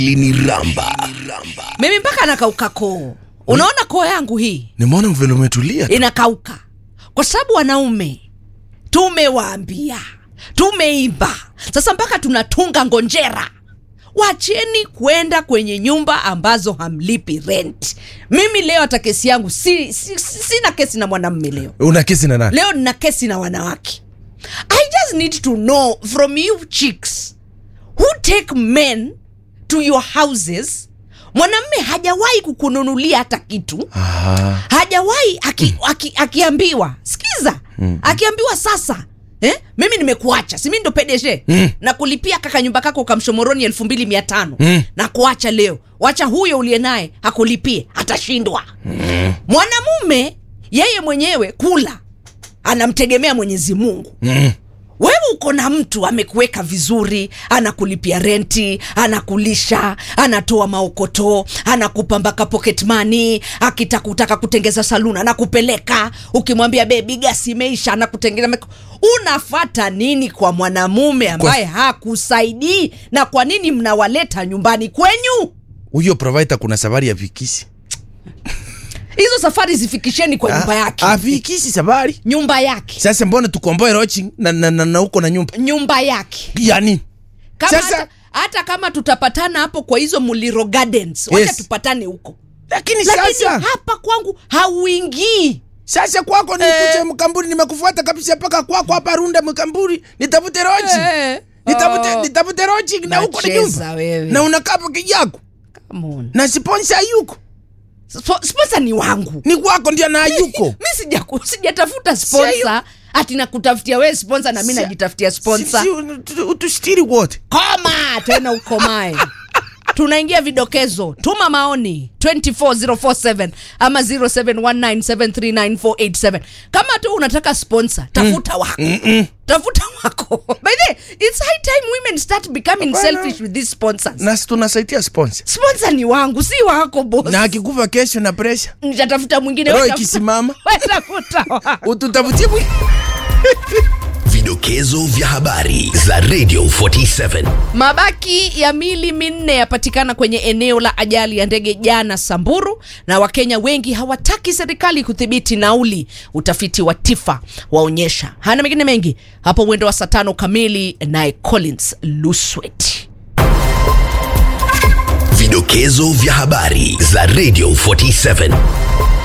liniramba mimi mpaka nakauka koo unaona koo yangu hii nimeona vile umetulia inakauka kwa sababu wanaume tumewaambia tumeimba sasa mpaka tunatunga ngonjera wacheni kwenda kwenye nyumba ambazo hamlipi rent mimi leo hata kesi yangu si, si, si, sina kesi na mwanamme leo una kesi na nani leo nina kesi na wanawake i just need to know from you chicks who take men to your houses mwanamme hajawahi kukununulia hata kitu Aha. hajawahi aki, aki, akiambiwa sikiza mm. akiambiwa sasa Eh? mimi nimekuacha simi ndo pedeshe mm. na kulipia kaka nyumba kako kamshomoroni elfu mbili mia tano Mm. na kuacha leo wacha huyo uliye naye akulipie atashindwa mm. mwanamume yeye mwenyewe kula anamtegemea mwenyezi mungu Mm. wewe uko na mtu amekuweka vizuri anakulipia renti anakulisha anatoa maokoto anakupa mpaka pocket money akitakutaka kutengeza saluni anakupeleka ukimwambia bebi gasi imeisha anakutengeza mek- unafata nini kwa mwanamume ambaye hakusaidii na kwa nini mnawaleta nyumbani kwenyu huyo provider kuna safari ya vikisi hizo safari zifikisheni kwa nyumba yake avikisi safari nyumba yake sasa mbona tukomboe roaching na, na, na, na huko na nyumba nyumba yake yani kama Sasa- hata, hata kama tutapatana hapo kwa hizo muliro gardens wacha Yes. tupatane huko lakini lakini sasa hapa kwangu hauingii sasa kwako nikuje mkamburi nimekufuata kabisa mpaka kwako hapa runda mkamburi nitafute rochi Eh. nitafute Oh. nitafute rochi na huko na Nacheza nyumba wewe. na unakaa peke yako Come on. na sponsor yuko Spo- sponsor ni wangu ni kwako ndio na yuko mi sija- sijatafuta sponsor ati nakutafutia wewe sponsor na mi Si- najitafutia sponsor Si- si, utu- utustiri wote koma tena ukomae tunaingia vidokezo tuma maoni 24047 ama 0719739487 kama tu unataka sponsor tafuta wako tafuta wako by the way, it's high time women start becoming Hapana. selfish with these sponsors na si tunasaidia sponsor sponsor ni wangu si wako boss na akikufa kesho na pressure nitatafuta mwingine roho wewe tafuta- ikisimama wewe tafuta wako. ututafutie mwi- Vidokezo vya habari za Radio 47. Mabaki ya mili minne yapatikana kwenye eneo la ajali ya ndege jana Samburu, na Wakenya wengi hawataki serikali kudhibiti nauli. Utafiti wa TIFA waonyesha. Hana mengine mengi hapo mwendo wa saa tano kamili, naye Collins Luswet. Vidokezo vya habari za Radio 47.